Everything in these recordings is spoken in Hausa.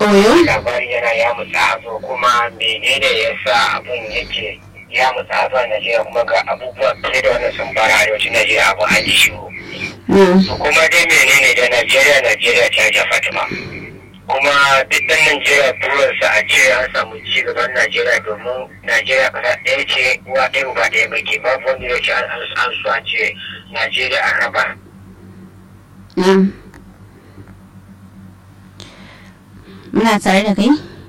Oyo? labari yana ya mutsa hazo kuma menene ya sa abin yake ya mutsa hazo a Najeriya kuma ga abubuwa fiye da wannan sun fara arewacin Najeriya abu an ji shiru. Mm. To kuma dai menene da Najeriya Najeriya ta ja Fatima. Kuma duk ɗan Najeriya burinsa a ce an samu ci gaban Najeriya domin Najeriya ƙasa ɗaya ce uwa ɗaya uba ɗaya baki babu wanda ya ce an an su a ce Najeriya an raba. Na'am. Muna tare da kai?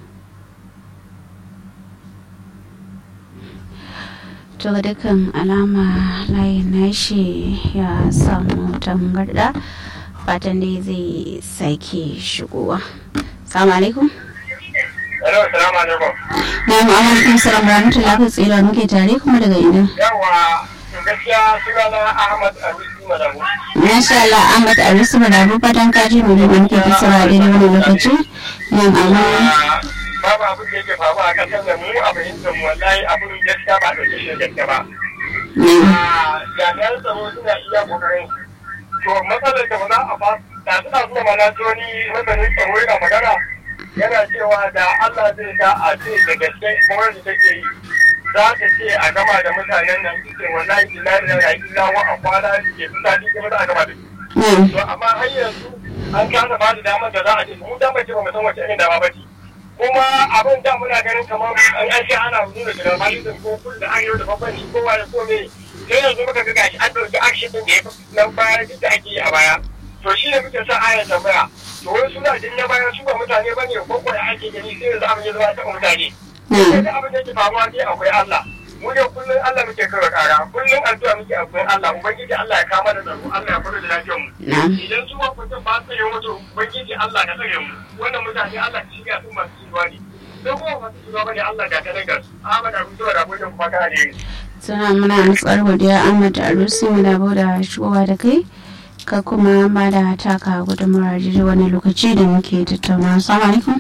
To ga dukkan alama layin nashi ya samu tangarda fatan dai zai sake shigowa. Salamu alaikum. Hello, salamu alaikum. Na'am, alaikum salam rahmatullahi wa tsira muke tare kuma daga ina. Yawa, gaskiya sunana Ahmad Arusi Madamu. Masha Allah Ahmad Arisu Madabu fatan kaji mu da muke tattara daidai wani lokaci. Na'am, amma babu abin da yake faruwa a kasar da mu a fahimtar mu wallahi abin gaskiya ba da shi gaskiya ba. na'am. Jami'an tsaro suna iya kokarin to matsalar da ba za a ba da suna zuwa malatoni masanin tsaro yana magana yana cewa da Allah zai sa a ce da gaske gwamnati take yi za ta ce a gama da mutanen nan suke wallahi billahi da yaƙi lawa a kwana ke mutane ke za a gama da su. Na'am. to amma har yanzu an kasa ba da damar da za a ce mu dama ce ba mu san wace irin dama ba ce kuma abin da muna ganin kamar an an ce ana nuna da malism ko kun da arewa da bambanci ko waye ko me sai yanzu muka ga gashi an ɗauki action din da ya fi nan baya duk da ake yi a baya to shi ne muke sa aya tambaya to wai suna jin na baya su ba mutane ba ne ko kuwa ake gani sai yanzu abin ya zama taɓa mutane sai da abin da yake faruwa dai akwai Allah mu ne kullum Allah muke kawai kara kullum addu'a muke akwai Allah ubangiji Allah ya kama da tsaro Allah ya kula da lafiyar mu Na'am. idan su makwatan ba su yi mutu ubangiji Allah ka tsare mu wannan mutane Allah ka shiga su masu shiga ne sai kuma masu shiga bane Allah ga kanan gar Ahmad Abu Zuwa da Abuja kuma kana ne Suna muna matsar godiya Ahmad Arusi mu da da shigowa da kai. Ka kuma ba da taka gudunmawar jiri wani lokaci da muke tattauna. Assalamu alaikum.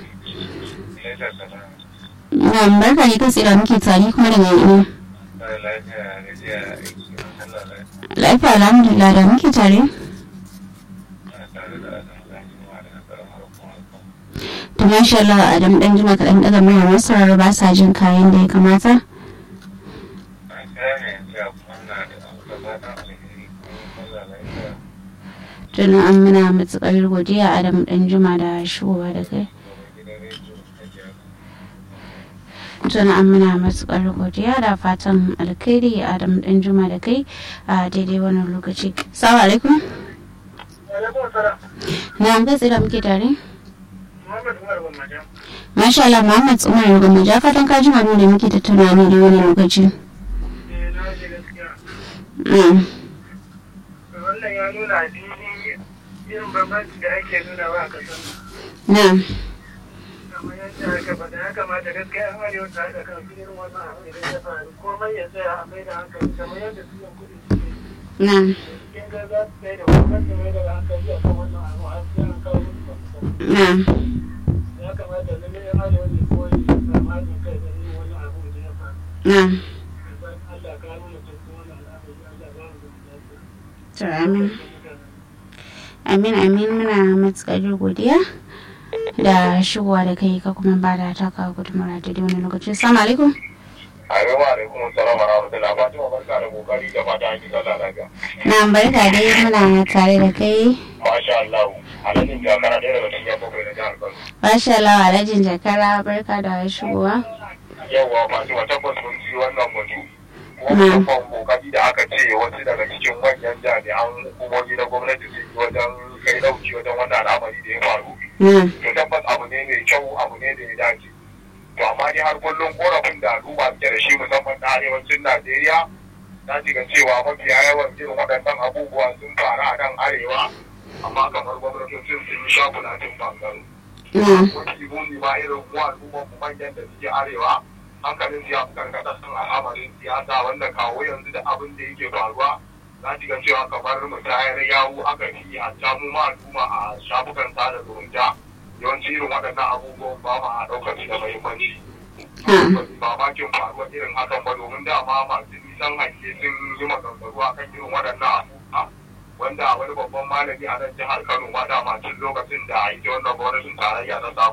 Na'am, barka ne kai tsira muke tare kuma daga ina. Lafiya alhamdulillah da muke tare. To masha Allah Adam dan jima kaɗan daga mai masarar ba sa jin kayan da ya kamata. Tuna an muna matuƙar godiya Adam dan jima da shigowa da kai. Tuna an muna matuƙar godiya da fatan alkhairi Adam dan jima da kai a daidai wannan lokaci. Assalamu alaikum. Na an gatsira muke tare. Muhammad Umar Gwamnati Masha Allah Muhammad Umar Rugun ja fatan ka jima da muke tattauna ne da wani lokaci. eh na ji gaskiya Mm. wannan ya nuna a fili irin bambanci da ake nuna wa a kasar Na'am. kamar yadda aka faɗa ya kamata gaskiya an arewa ta haɗa kan su irin wannan abu idan ya faru komai ya tsaya a mai da hankali kamar yadda su yan kuɗi suke Na'am. cikin ga za su tsaye da gwamnati mai da hankali a kan wannan abu an sai an kawo musu mafita Na'am. ya kamata lalle yan arewa ne koyi su samu haɗin kai da irin wannan abu da ya faru Na'am. Idan Allah ka nuna cikin wannan al'amari Allah ba mu da lafiya To amin. Amin amin muna matuƙar godiya da shigowa da kai ka kuma ba da taka gudunmawar da wani lokaci. Assalamu alaikum. Assalamu alaikum salam wa rahmatullahi Fatima barka da kokari da fata an ji sallah lafiya. Na'am barka dai muna tare da kai. Masha Allah. Alhaji ya kana ɗaya daga cikin bakwai na jihar Kano. Masha Allah Alhajin Jakara barka da shigowa. Yawwa Fatima tabbas mun ji wannan batu. Mm. Wannan kokari da aka ce wasu daga cikin manyan jami'an hukumomi na gwamnati su yi wajen kai dauki wajen wannan al'amari da ya faru. Na'am. To tabbas abu ne mai kyau abu ne da ya dace. To amma dai har kullum korafin da al'umma suke da shi musamman na arewacin Najeriya na ji ga cewa mafiya yawan irin waɗannan abubuwa sun faru a nan arewa amma kamar gwamnatocin sun yi shakulatin bangaro. Na'am. wani muni ma irin mu al'ummar mu manyan da suke arewa hankalin su ya fi karkata sun al'amarin siyasa wanda kawo yanzu da abin da yake faruwa za ki ga cewa kamar musayar yawu aka fi a samu ma al'umma a shafukan sada zumunta yawanci irin waɗannan abubuwan ba ma a ɗaukar su da muhimmanci. Ba makin faruwar irin hakan ba domin dama masu nisan hanke sun yi maganganu a kan irin waɗannan abubuwa. wanda wani babban malami a nan jihar Kano ma dama tun lokacin da ita wannan gwamnatin tarayya ta samu